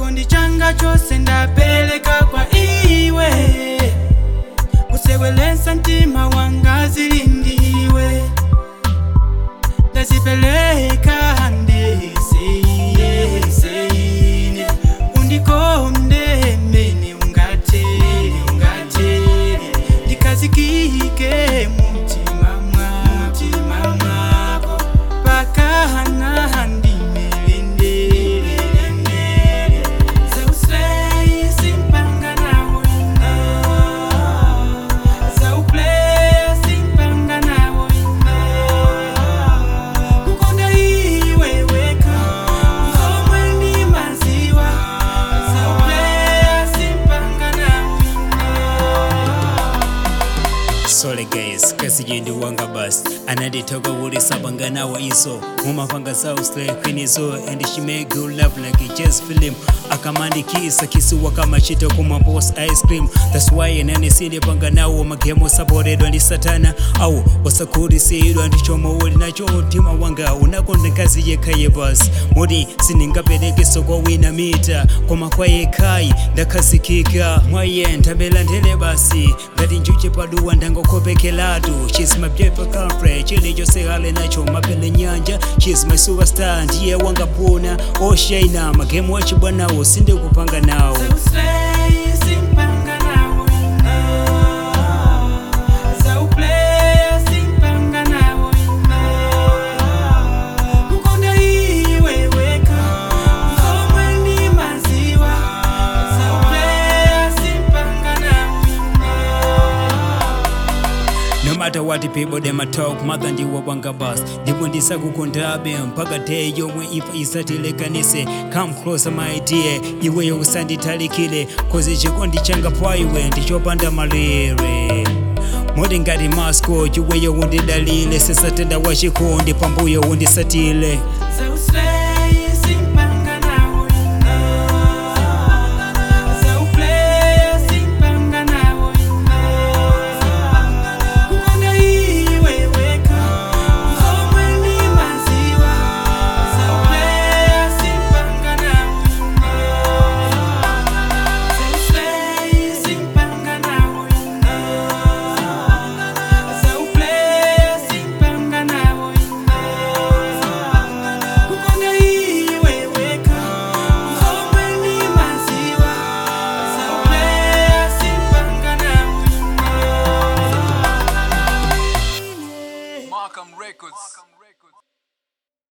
chikondi changa chose ndapeleka kwa iwe kusewelesa mtima wanga zili ndiwe ndazipeleka ndiseye seyine undikonde mene ungatele ungatele ndikazikike mutima mwamutima mwako pakahana ndimelendele zausei simpanga nawe zauplaya simpanga nawe kukonda iwe weka ngomwe ndi maziwa zauplaya simpanga nawe Sorry guys, kasijindi wanga bus ananditoka uri sabanga nawa iso mumapanga za slay queen iso and she make good love like a jazz film akamandikisa kisiwa kama chito kuma boss ice cream that's why nani sili panga nawo magemo saboredwa ndi satana au wasakurisidwa ndichomo uli nacho mtima wanga unakonda kazi yekhaye basi mudi sindingaperekeso kwa wina mita koma kwa yekhai ndakhazikika mwaye ndambela ndele basi ngati njuche paduwa ndangokopekelatu she's my paper country chili chose hale nacho mapele nyanja she's my superstar ndiye wangapona oshaina magemu wachibwanawo sindikupanga nawo Zausei simpanga nawe Zauplaya simpanga nawe Kukonda iwe weka Ngomwe ndi maziwa Zauplaya simpanga nawe No matter what the people them a talk, mother ndiwo wanga bus. Ndipo ndisakukondabe mpaka day yomwe ifa isatilekanise. Come closer my dear, iwe yokusanditalikile. Cause chikondi changa pa iwe ndichopanda malire. Modi ngati masko, chiweyo undidalile. Sesatenda wachikondi pambuyo undisatile. Zausei